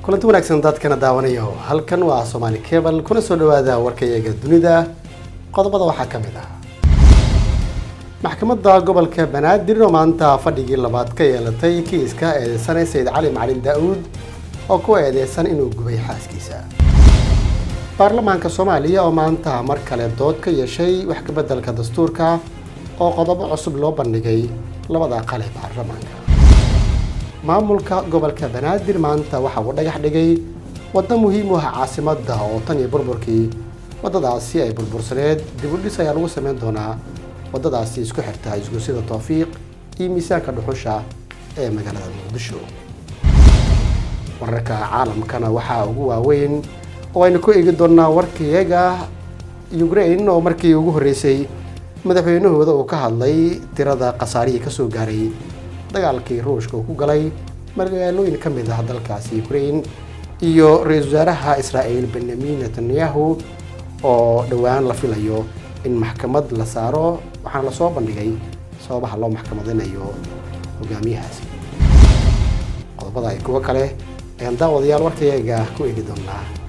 kulanti wanaagsan dadkana daawanayo halkan waa soomaali cable kuna soo dhawaada warkayaga dunida qodobada waxaa ka mid ah maxkamadda gobolka banaadir oo maanta fadhigii labaad ka yeelatay kiiska eedeysanay sayid cali macalin daa-uud oo ku eedeysan inuu gubay xaaskiisa baarlamaanka soomaaliya oo maanta mar kale dood ka yeeshay wax kabeddelka dastuurka oo qodobo cusub loo bandhigay labada aqal ee baarlamaanka maamulka gobolka banaadir maanta waxa uu dhagax dhigay waddo muhiim u ah caasimadda oo tan iyo burburkii waddadaasi ay burbursaneed dib u dhis ayaa lagu sameyn doonaa waddadaasi isku xirta isguusyada towfiiq iyo miisaanka dhuxusha ee magaalada muqdisho wararka caalamkana waxaa ugu waaweyn oo aynu ku eegi doonaa warkayaga ukraine oo markii ugu horreysay madaxweynahooda uu ka hadlay tirada khasaarihii kasoo gaaray dagaalkii ruushka uu ku galay magaalooyin ka mid ah dalkaasi ukraine iyo ra-iisul wasaaraha israa'iil benyamin netanyahu oo dhowaan la filayo in maxkamad la saaro waxaana lasoo bandhigay sababaha loo maxkamadinayo hogaamiyahaasi qodobada ay kuwo kale ayaan daawadayaal warkayaga ku eegi doonaa